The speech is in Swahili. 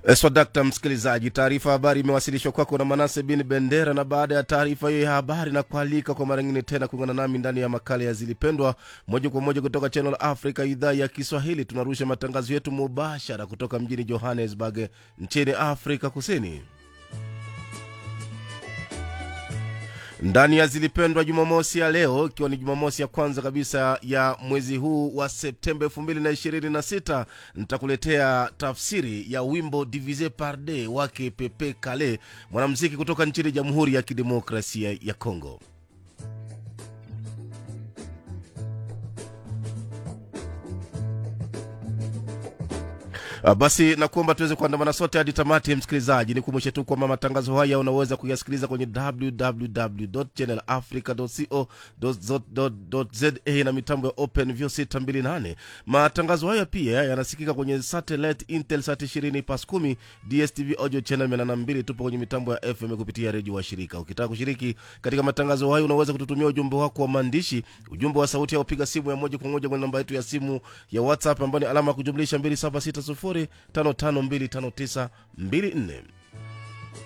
Swadakta msikilizaji, taarifa habari imewasilishwa kwako na Manase bin Bendera, na baada ya taarifa hiyo ya habari na kualika kwa mara ngine tena kuungana nami ndani ya makala ya Zilipendwa moja kwa moja kutoka Channel Africa idhaa ya Kiswahili. Tunarusha matangazo yetu mubashara kutoka mjini Johannesburg nchini Afrika Kusini. ndani ya Zilipendwa Jumamosi ya leo, ikiwa ni Jumamosi ya kwanza kabisa ya mwezi huu wa Septemba 2026 nitakuletea tafsiri ya wimbo Divise par deux wake Pepe Kale, mwanamuziki kutoka nchini Jamhuri ya Kidemokrasia ya Kongo. Uh, basi nakuomba tuweze kuandamana sote hadi tamati. Msikilizaji, nikumbushe tu kwamba matangazo haya unaweza kuyasikiliza kwenye www.channelafrica.co.za na mitambo ya OpenView 628. Matangazo haya pia yanasikika kwenye satellite Intelsat 20 pas 10 DSTV audio channel 82. Tupo kwenye mitambo ya FM kupitia redio wa shirika. Ukitaka kushiriki katika matangazo hayo, unaweza kututumia ujumbe wako wa maandishi, ujumbe wa sauti, au piga simu ya moja kwa moja kwenye namba yetu ya simu ya WhatsApp ambayo ni alama ya kujumlisha 2760 552594